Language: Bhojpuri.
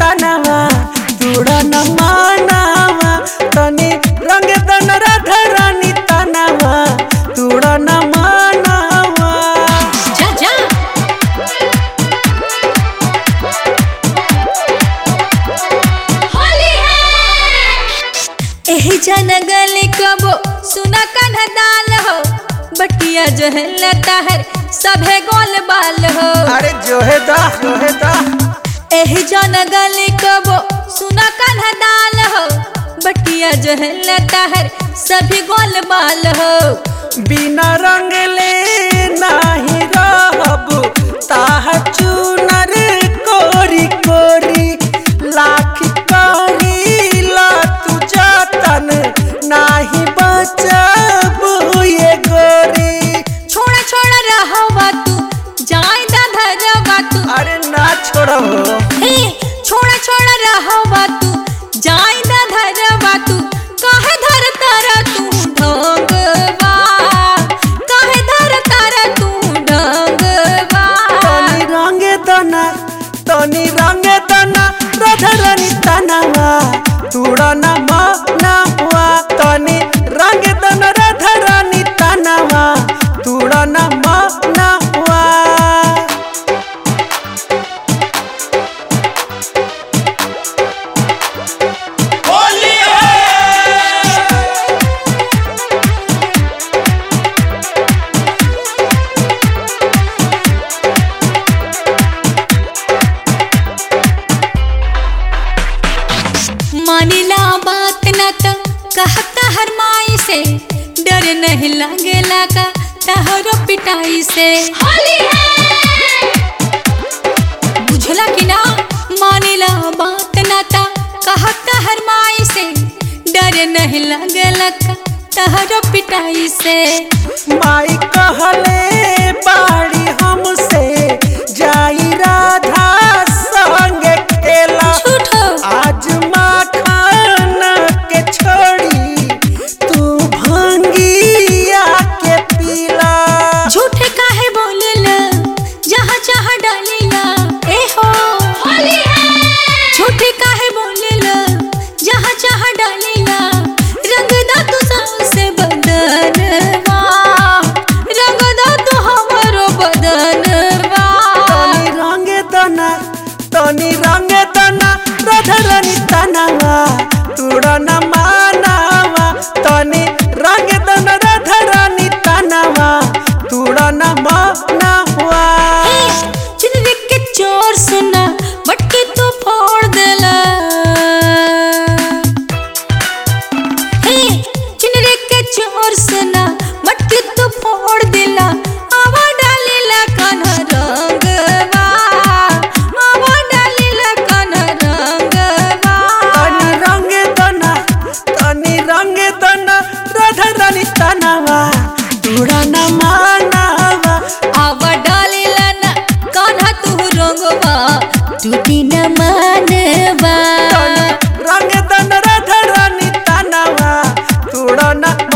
तनवा तुड़ा न मानावा तनी रंग दन राधा रानी तनवा तुड़ा न मानावा जा जा होली है एही जन गली कबो सुना कन्ह दाल हो बटिया जो है लता है सभे गोल बाल हो अरे जोहे दा जोहे दा एही जन गली कबो सुना कन्ह दाल हो बटिया जो है लता है सभी गोल बाल हो बिना रंग ले नाही रहब ताह चुनर कोरी कोरी लाख करी ला तू जतन नाही बचब ये गोरी छोड़ा छोड़ा रहवा तू जाय दा धरवा तू अरे ना छोड़ो हे छोड़ा छोड़ा रहवा तू जाय दा धरवा तू काहे धर तारा तू ढंगवा काहे धर तारा तू ढंगवा तनी रंग दना तनी रंग दना राधा रानी तनवा तुड़ा न मानवा तनी रंग दना राधा रानी तनवा तुड़ा न मानवा मानिला बात न तो कहता हर माई से डर नहीं लगेला का तहरो पिटाई से होली है बुझला कि ना मानिला बात न तो कहता हर माई से डर नहीं लगेला का तहरो पिटाई से माई कहले बाड़ी हमसे जाई राधा संग खेला झूठो आज माखन के छोड़ी तू भंगिया के पीला झूठे काहे बोलेला जहाँ जहाँ डालेला ए हो होली है झूठे काहे बोलेला जहाँ जहाँ डालेला रंग दा तू से बदनवा रंग दा तू हमरो बदनवा तनी रंग दना तनी रंग दना राधा रानी तनवा तुड़ा न मानवा तनी रंग दना राधा रानी तनवा तुड़ा न मानवा चुनरी के चोर सुना मटकी तू फोड़ देला हे चुनरी के चोर सुना मटकी तू फोड़ देला आवा डालेला कान्हा रंगवा आवा डालेला कान्हा रंगवा तनी रंग दना तनी रंग दना राधा रानी तनवा तुड़ा न मानवा आवा डालेला ना कान्हा तू रंगवा टूटी न मानवा तनी रंग दना राधा रानी तनवा तुड़ा न